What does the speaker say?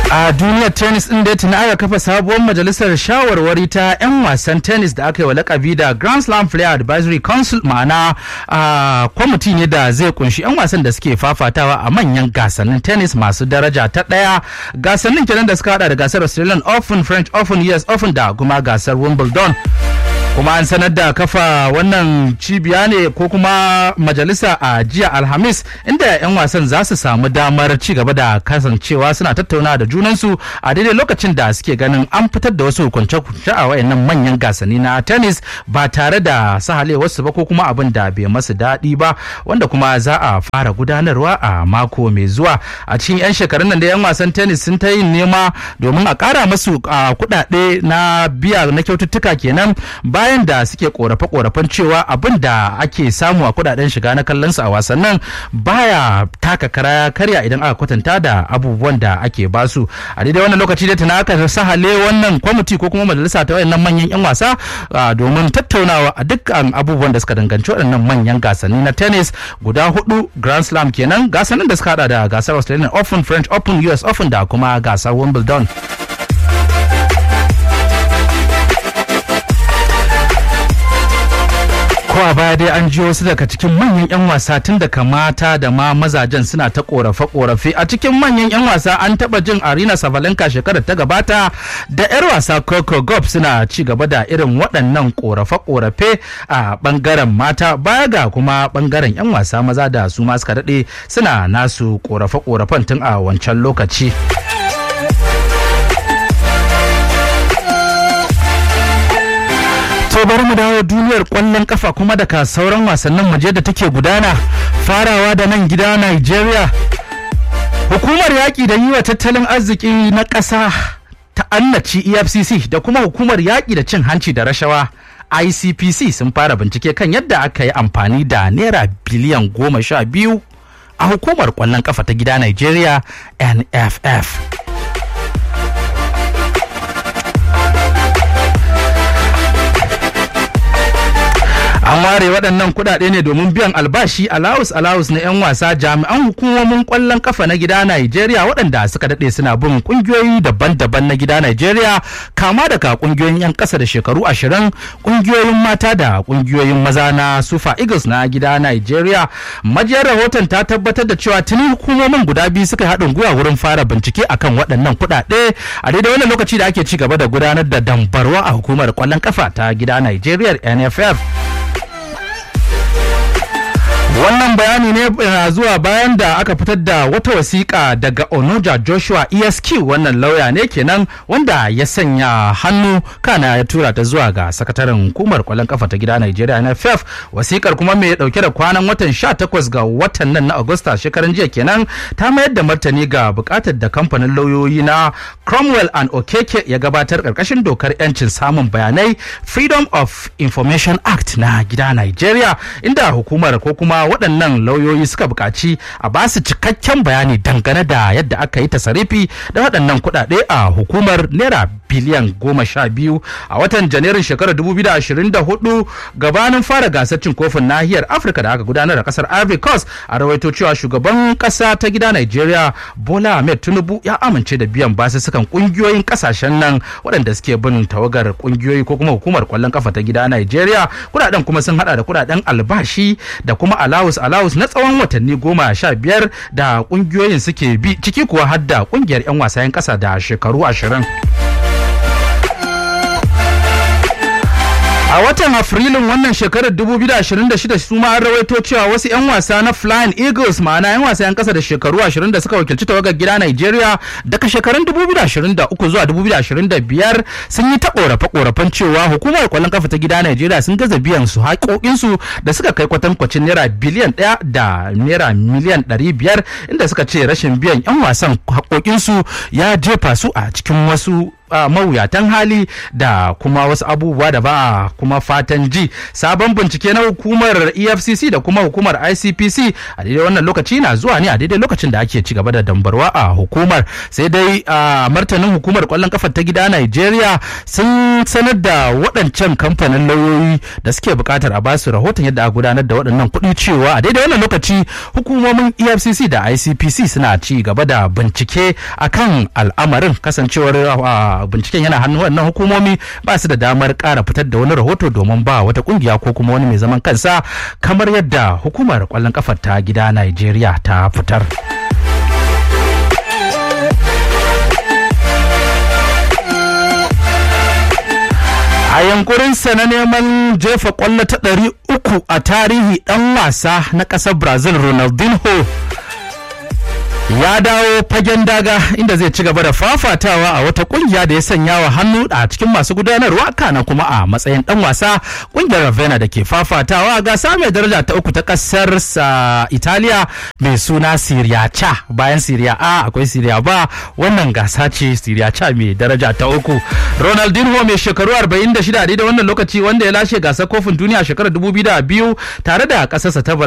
a duniyar tennis din da tuni aka kafa sabuwar majalisar shawarwari ta 'yan wasan tennis da aka yi wa lakabi da grand slam player advisory council ma'ana a kwamiti ne da zai kunshi 'yan wasan da suke fafatawa a manyan gasannin tennis masu daraja ta daya gasannin kenan da suka hada da gasar australian open french open us open da kuma gasar wimbledon kuma an sanar da kafa wannan cibiya ne ko kuma majalisa a jiya alhamis inda 'yan wasan za su samu damar ci gaba da kasancewa suna tattauna da junansu a daidai lokacin da suke ganin an fitar da wasu hukunce-hukunce a wayannan manyan gasanni na tennis ba tare da sahalewarsu ba ko kuma abin da bai masu daɗi ba wanda kuma za a fara gudanarwa a mako mai zuwa a cikin 'yan shekarun nan da 'yan wasan tennis sun ta yin nema domin a ƙara masu kuɗaɗe na biya na kyaututtuka kenan bayan da suke korafe-korafen cewa abin da ake samu a kudaden shiga na kallon su a wasannin baya taka kara karya idan aka kwatanta da abubuwan da ake basu a daidai wannan lokaci da tana aka sahale wannan kwamiti ko kuma majalisa ta wayannan manyan yan wasa domin tattaunawa a dukkan abubuwan da suka danganci waɗannan manyan gasanni na tennis guda hudu grand slam kenan gasannin da suka hada da gasar australian open french open us open da kuma gasar wimbledon ko a baya dai an ji wasu daga cikin manyan 'yan wasa tun daga mata da ma mazajen suna ta korafe-korafe a cikin manyan 'yan wasa an taba jin arena savalenka shekarar ta gabata da 'yar wasa coco gop suna ci gaba da irin waɗannan korafe-korafe a bangaren mata baya ga kuma bangaren 'yan wasa maza da su ma suka daɗe suna nasu korafe-korafen tun a wancan lokaci. to bari mu dawo duniyar kwallon kafa kuma daga sauran wasannin waje da take gudana farawa da nan gida Nigeria hukumar yaƙi da yi wa tattalin arziki na ƙasa ta annaci EFCC da kuma hukumar yaƙi da cin hanci da rashawa ICPC sun fara bincike kan yadda aka yi amfani da naira biliyan goma sha biyu a hukumar kwallon kafa ta gida Nigeria NFF. an ware waɗannan kuɗaɗe ne domin biyan albashi alawus alawus na 'yan wasa jami'an hukumomin ƙwallon kafa na gida Najeriya waɗanda suka daɗe suna bin ƙungiyoyi daban-daban na gida Najeriya kama daga ƙungiyoyin 'yan ƙasa da shekaru ashirin ƙungiyoyin mata da ƙungiyoyin maza na Sufa Eagles na gida Najeriya majiyar rahoton ta tabbatar da cewa tuni hukumomin guda biyu suka haɗin gwiwa wurin fara bincike akan waɗannan kuɗaɗe a daidai wannan lokaci da ake ci gaba da gudanar da dambarwa a hukumar ƙwallon kafa ta gida Najeriya NFF. wannan bayani ne zuwa bayan da aka fitar da wata wasiƙa daga onoja joshua esq wannan lauya ne kenan wanda ya sanya hannu kana ya tura ta zuwa ga sakataren hukumar kwallon kafa ta gida nigeria nff wasiƙar kuma mai dauke da kwanan watan 18 ga watan nan na agusta shekaran jiya kenan ta mayar da martani ga buƙatar da kamfanin lauyoyi na cromwell and okeke ya gabatar ƙarƙashin dokar 'yancin samun bayanai freedom of information act na gida nigeria inda hukumar ko kuma waɗannan lauyoyi suka buƙaci a ba su cikakken bayani dangane da yadda aka yi tasarifi da waɗannan kuɗaɗe a hukumar naira biliyan goma sha biyu a watan janairun shekarar 2024 gabanin fara gasar cin kofin nahiyar afirka da aka gudanar a kasar ivory coast a rawaito cewa shugaban kasa ta gida nigeria bola ahmed tinubu ya amince da biyan basussukan kungiyoyin kasashen nan waɗanda suke bin tawagar kungiyoyi ko kuma hukumar kwallon kafa ta gida nigeria kuɗaɗen kuma sun hada da kuɗaɗen albashi da kuma alawus alawus na tsawon watanni goma sha biyar da kungiyoyin suke bi ciki kuwa har da kungiyar 'yan wasayen ƙasa da shekaru ashirin. A watan Afrilun wannan shekarar 2026 su ma an rawaito cewa wasu 'yan wasa na Flying Eagles ma'ana 'yan wasa 'yan kasa da shekaru 20 da suka wakilci tawagar gida Nigeria daga shekarun 2023 zuwa 2025 sun yi ta korafe-korafen cewa hukumar kwallon kafa ta gida Nigeria sun gaza biyan su haƙoƙinsu da suka kai kwatankwacin naira biliyan ɗaya da naira miliyan 500 inda suka ce rashin biyan 'yan wasan haƙoƙinsu ya jefa su a cikin wasu mawuyatan hali da kuma wasu abubuwa da ba a kuma fatan ji sabon bincike na hukumar efcc da kuma hukumar icpc a daidai wannan lokaci na zuwa ne a daidai lokacin da ake ci gaba da dambarwa a hukumar sai dai a martanin hukumar kwallon kafar ta gida nigeria sun sanar da waɗancan kamfanin lauyoyi da suke buƙatar a basu rahoton yadda a gudanar da waɗannan kuɗi cewa a daidai wannan lokaci hukumomin efcc da icpc suna ci gaba da bincike akan al'amarin kasancewar binciken yana hannun wannan hukumomi ba su da damar ƙara fitar da wani rahoto domin ba wata ƙungiya ko kuma wani mai zaman kansa kamar yadda hukumar kwallon kafar ta gida nigeria ta fitar. a yankurinsa na neman jefa kwallo ta ɗari uku a tarihi ɗan wasa na ƙasar brazil ronaldinho ya dawo fagen daga inda zai ci gaba da fafatawa a wata kungiya da ya sanya wa hannu a cikin masu gudanarwa kana kuma a matsayin dan wasa kungiyar Ravenna da ke fafatawa gasa mai daraja ta uku ta kasar sa Italiya mai suna Serie C bayan Serie A akwai Serie B wannan gasa ce Serie C mai daraja ta uku Ronaldinho mai shekaru 46 da wannan lokaci wanda ya lashe gasar kofin duniya shekarar 2002 tare da kasarsa ta